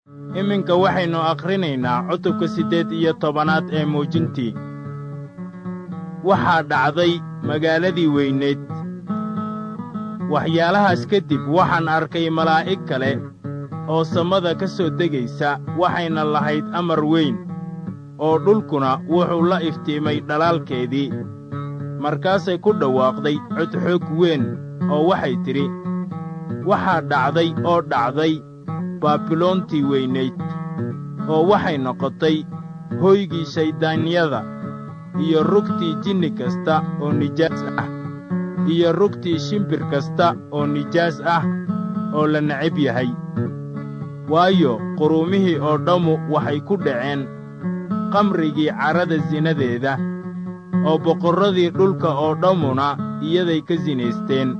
iminka waxaynu akhrinaynaa cutubka siddeed iyo tobanaad ee muujintii waxaa dhacday magaaladii weyneed waxyaalahaas kadib waxaan arkay malaa'ig kale oo samada ka soo degaysa waxayna lahayd amar weyn oo dhulkuna wuxuu la iftiimay dhalaalkeedii markaasay ku dhawaaqday codxoog weyn oo waxay tidhi waxaa dhacday oo dhacday baabiloontii weynayd oo waxay noqotay hoygii shayddaanyada iyo rugtii jinni kasta oo nijaas ah iyo rugtii shimbir kasta oo nijaas ah oo la necab yahay waayo quruumihii oo dhammu waxay ku dhaceen qamrigii carrada sinadeeda oo boqorradii dhulka oo dhammuna iyaday ka sinaysteen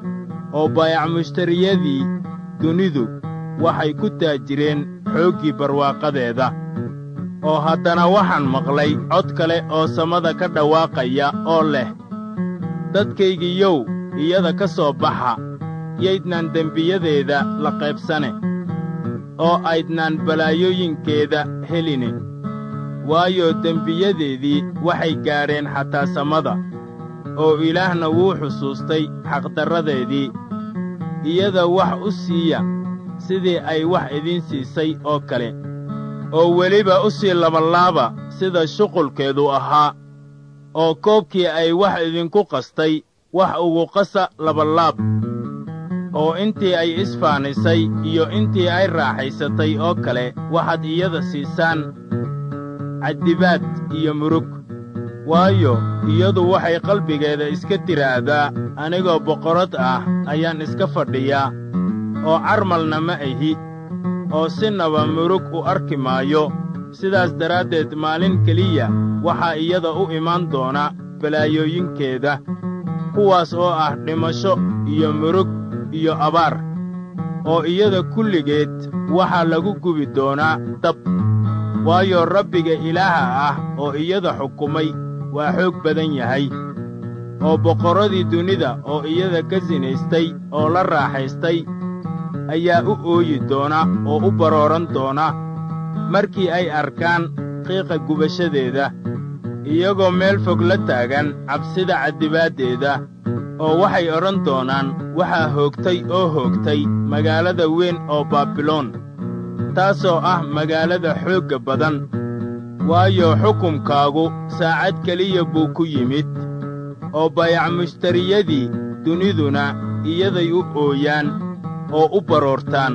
oo baayacmushtariyadii dunidu waxay ku taajireen xooggii barwaaqadeeda oo haddana waxaan maqlay cod kale oo samada ka dhawaaqaya oo leh dadkaygiiyow iyada ka soo baxa yaydnaan dembiyadeeda la qaybsane oo aydnaan balaayooyinkeeda heline waayo dembiyadeedii waxay gaadheen xataa samada oo ilaahna wuu xusuustay xaqdarradeedii iyada wax u siiya sidii ay wax idiin siisay oo kale oo weliba u sii labalaaba sida shuqulkeedu ahaa oo koobkii ay wax idinku qastay wax ugu qasa labalaab oo intii ay isfaanisay iyo intii ay raaxaysatay oo kale waxaad iyada siisaan caddibaad iyo murug waayo iyadu waxay qalbigeeda iska tiraahdaa anigoo boqorad ah ayaan iska fadhiyaa oo carmalna ma ahi oo sinaba murug u arki maayo sidaas daraaddeed maalin keliya waxaa iyada u imaan doona balaayooyinkeeda kuwaas oo ah dhimasho iyo murug iyo abaar oo iyada kulligeed waxaa lagu gubi doonaa dab waayo rabbiga ilaaha ah oo iyada xukumay waa xoog badan yahay oo boqorradii dunida oo iyada ka sinaystay oo la raaxaystay ayaa u ooyi doona oo u barooran doona markii ay arkaan qiiqa gubashadeeda iyagoo meel fog la taagan cabsida caddibaaddeeda oo waxay odhan doonaan waxaa hoogtay oo hoogtay magaalada weyn oo baabiloon taasoo ah magaalada xoogga badan waayo xukumkaagu saacad keliya buu ku yimid oo bayacmushtariyadii duniduna iyaday u ooyaan oo u baroortaan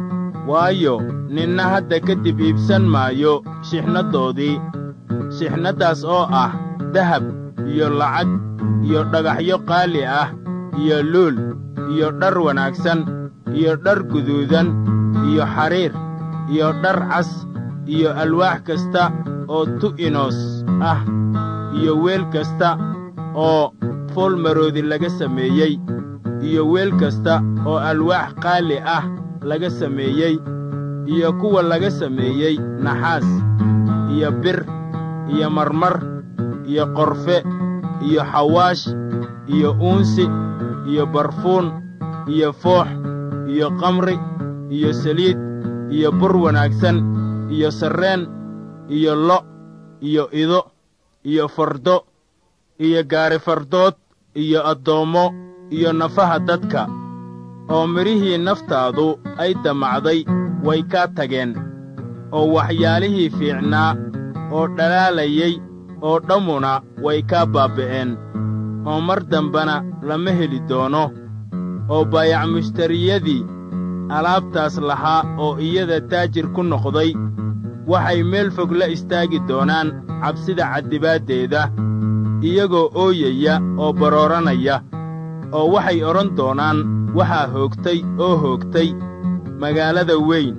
waayo ninna hadda kadib iibsan maayo shixnaddoodii shixnaddaas oo ah dahab iyo lacag iyo dhagaxyo qaali ah iyo luul iyo dhar wanaagsan iyo dhar guduudan iyo xariir iyo dhar cas iyo alwaax kasta oo tu'inos ah iyo weel kasta oo foolmaroodi laga sameeyey iyo weel kasta oo alwaax qaali ah laga sameeyey iyo kuwa laga sameeyey naxaas iyo bir iyo marmar iyo qorfe iyo xawaash iyo uunsi iyo barfuun iyo foox iyo kamri iyo saliid iyo bur wanaagsan iyo sarreen iyo lo' iyo ido iyo fardo iyo gaari fardood iyo addoommo iyo nafaha dadka oo midhihii naftaadu ay damacday way kaa tageen oo waxyaalihii fiicnaa oo dhalaalayay oo dhammuna way kaa baaba'een oo mar dambena lama heli doono oo baayacmushtariyadii alaabtaas lahaa oo iyada taajir ku noqday waxay meel fog la istaagi doonaan cabsida caddibaaddeeda iyagoo ooyaya oo barooranaya oo waxay odhan doonaan waxaa hoogtay oo hoogtay magaalada weyn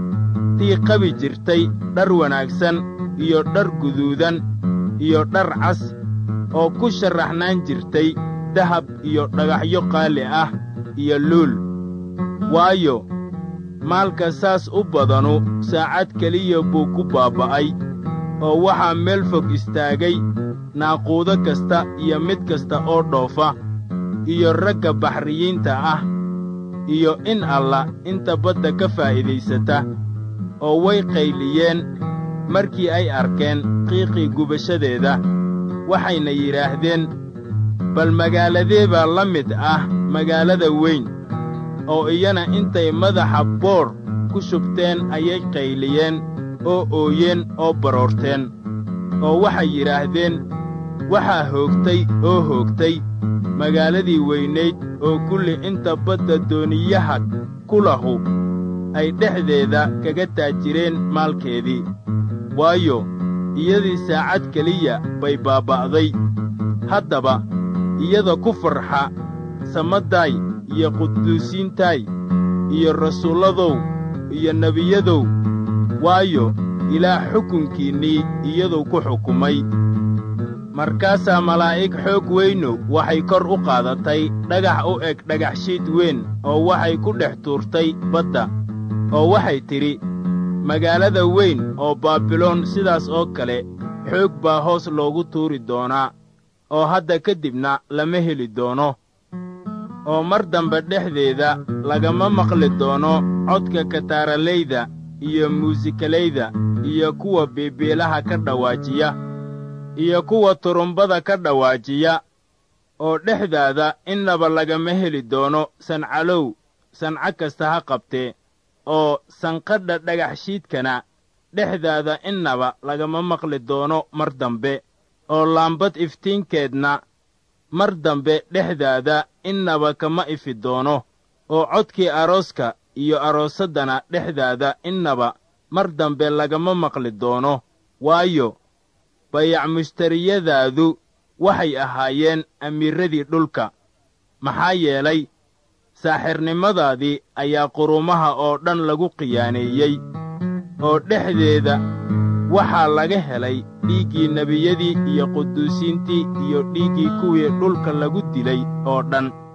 tii qabi jirtay dhar wanaagsan iyo dhar guduudan iyo dhar cas oo ku sharraxnaan jirtay dahab iyo dhagaxyo qaali ah iyo luul waayo maalka saas u badanu saacad keliya buu ku baaba'ay oo waxaa meel fog istaagay naaquudo kasta iyo mid kasta oo dhoofa iyo ragga baxriyiinta ah iyo in alla inta badda ka faa'iidaysata oo way qayliyeen markii ay arkeen qiiqii gubashadeeda waxayna yidhaahdeen bal magaaladee baa la mid ah magaalada weyn oo iyana intay madaxa boor ku shubteen ayay qayliyeen oo ooyeen oo baroorteen oo waxay yidhaahdeen waxaa hoogtay oo hoogtay magaaladii weynayd oo kulli inta badda dooniyaha ku lahu ay dhexdeeda kaga taajireen maalkeedii waayo iyadii saacad keliya bay baaba'day haddaba iyada ku farxa samaddaay iyo quduusiintaay iyo rasuulladow iyo nebiyadow waayo ilaah xukunkiinnii iyaduu ku xukumay markaasaa malaa'ig xoog weynu waxay kor u qaadatay dhagax u eg dhagaxshiid weyn oo waxay ku dhex tuurtay badda oo waxay tidhi magaalada weyn oo baabiloon sidaas oo kale xoog baa hoos loogu tuuri doonaa oo hadda ka dibna lama heli doono oo mar dambe dhexdeeda lagama maqli doono codka kataaralayda iyo muusikalayda iyo kuwa biibiilaha ka dhawaajiya iyo kuwa turumbada ka dhawaajiya oo dhexdaada innaba lagama heli doono sancalow sanco kasta ha qabtee oo sanqadha dhagaxshiidkana dhexdaada innaba lagama maqli doono mar dambe oo laambad iftiinkeedna mar dambe dhexdaada innaba kama ifi doono oo codkii arooska iyo aroosaddana dhexdaada innaba mar dambe lagama maqli doono waayo bayac mushtariyadaadu waxay ahaayeen amiirradii dhulka maxaa yeelay saaxirnimadaadii ayaa qurumaha oo dhan lagu khiyaaneeyey oo dhexdeeda waxaa laga helay dhiiggii nebiyadii iyo quduusiintii iyo dhiiggii kuwii dhulka lagu dilay oo dhan